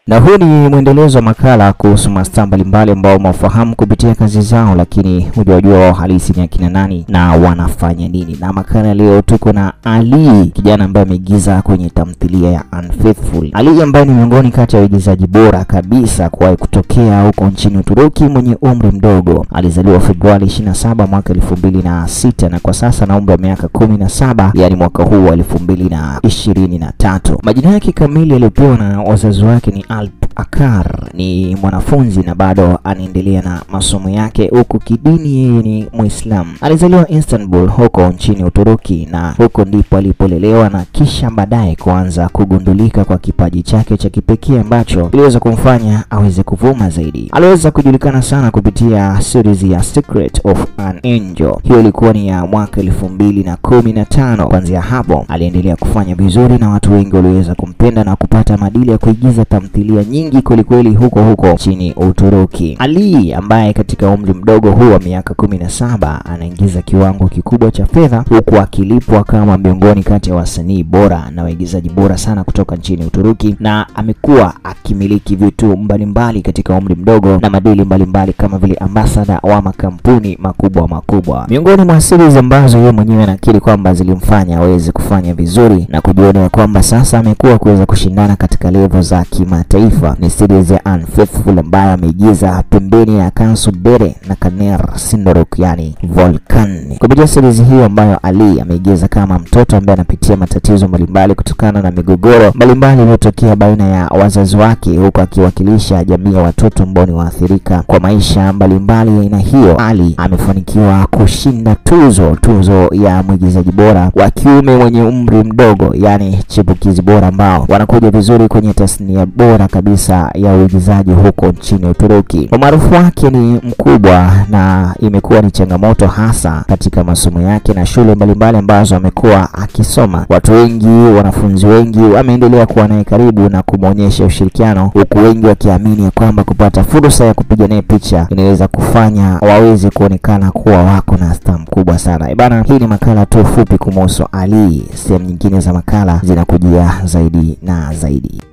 Na huu ni mwendelezo wa makala kuhusu mastaa mbalimbali ambao umewafahamu kupitia kazi zao, lakini hujawajua wao halisi ni akina nani na wanafanya nini. Na makala leo tuko na Ali, kijana ambaye ameigiza kwenye tamthilia ya Unfaithful. Ali ambaye ni miongoni kati ya waigizaji bora kabisa kuwahi kutokea huko nchini Uturuki, mwenye umri mdogo. Alizaliwa Februari 27 mwaka 2006 na kwa sasa na umri wa miaka 17, yani mwaka huu wa 2023. Majina yake kamili aliyopewa na wazazi wake ni Alp Akar. Ni mwanafunzi na bado anaendelea na masomo yake, huku kidini yeye ni Muislamu. Alizaliwa Istanbul huko nchini Uturuki, na huko ndipo alipolelewa na kisha baadaye kuanza kugundulika kwa kipaji chake cha kipekee ambacho kiliweza kumfanya aweze kuvuma zaidi. Aliweza kujulikana sana kupitia series ya Secret of an Angel. Hiyo ilikuwa ni ya mwaka elfu mbili na kumi na tano. Kuanzia hapo aliendelea kufanya vizuri na watu wengi waliweza kumpenda na kupata madili ya kuigiza tamthilia nyingi kwelikweli huko huko nchini Uturuki. Ali ambaye katika umri mdogo huu wa miaka kumi na saba anaingiza kiwango kikubwa cha fedha huku akilipwa kama miongoni kati ya wasanii bora na waigizaji bora sana kutoka nchini Uturuki, na amekuwa akimiliki vitu mbalimbali katika umri mdogo na madili mbalimbali kama vile ambasada wa makampuni makubwa makubwa. Miongoni mwa series ambazo yeye mwenyewe anakiri kwamba zilimfanya aweze kufanya vizuri na kujionea kwamba sasa amekuwa kuweza kushindana katika level za kimataifa ni series ya Unfaithful ambayo ameigiza pembeni ya Kansu Dere na Kaner Sindorok, yani Volcan. Kupitia series hiyo ambayo Ali ameigiza kama mtoto ambaye anapitia matatizo mbalimbali kutokana na migogoro mbalimbali iliyotokea baina ya wazazi wake, huku akiwakilisha jamii ya watoto ambao ni waathirika kwa maisha mbalimbali ya aina hiyo. Ali amefanikiwa kushinda tuzo tuzo ya mwigizaji bora wa kiume mwenye umri mdogo, yani chipukizi bora, ambao wanakuja vizuri kwenye tasnia bora kabisa ya uigizaji huko nchini Uturuki. Umaarufu wake ni mkubwa na imekuwa ni changamoto hasa katika masomo yake na shule mbalimbali ambazo amekuwa akisoma. Watu wengi, wanafunzi wengi wameendelea kuwa naye karibu na kumwonyesha ushirikiano, huku wengi wakiamini ya kwamba kupata fursa ya kupiga naye picha inaweza kufanya waweze kuonekana kuwa wako na staa mkubwa sana. Bana, hii ni makala tu fupi kumhusu Ali. Sehemu nyingine za makala zinakujia zaidi na zaidi.